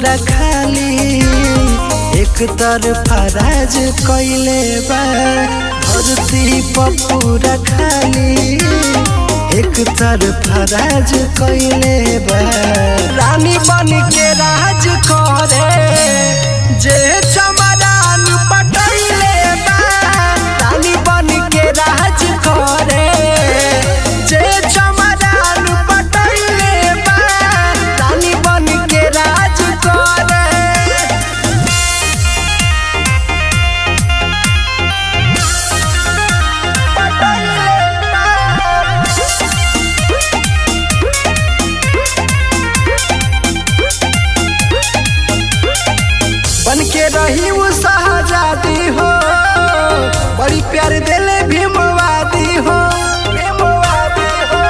पूरा खाली एक तरफा राज कैले बा धरती पर पूरा खाली एक तरफा राज कैले बा रानी बन के राज करे जे चमरान पटैले बा रानी बन के राज करे जे चमरान पटैले बा रानी बन के राज करे बन के रही वो शहजादी हो बड़ी प्यार दिले भीमवादी हो भीमवादी हो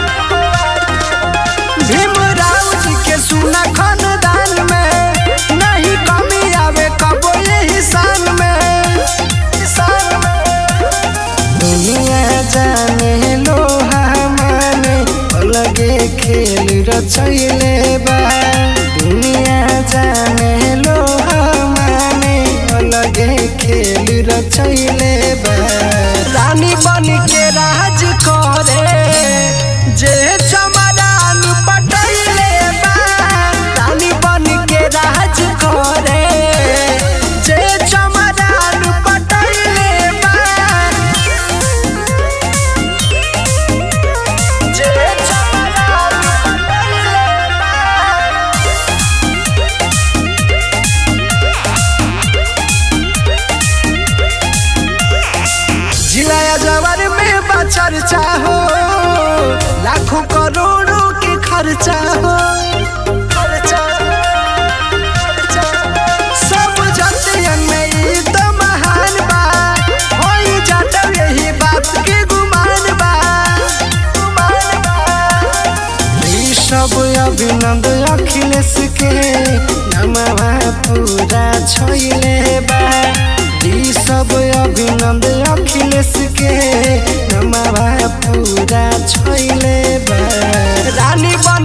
भीमराव जी के सुना खानदान में नहीं कमी आवे कबो यही शान में शान में दुनिया जाने लोहा माने अलगे खेल रचैले बा दुनिया जाने लोहा माने अलगे खेल रचैले बा रानी बन के राज करे जे चमरान पटैले बा रानी बन के राज करे जे चमरान पटैले बा जे चमरान पटैले बा जिलाया जवर में बचर चाहो लाखों करोड़ों के खर्चा हो खर्चा, खर्चा। सब जतियन में ई तो महान बा होई जाता यही बात के गुमान बा गुमान बा ई सब अभिनंद अखिलेश के नमवा पूरा छोइले बा ई सब अभिनंद अखिलेश के नमवा पूरा छोइले बा रानी बन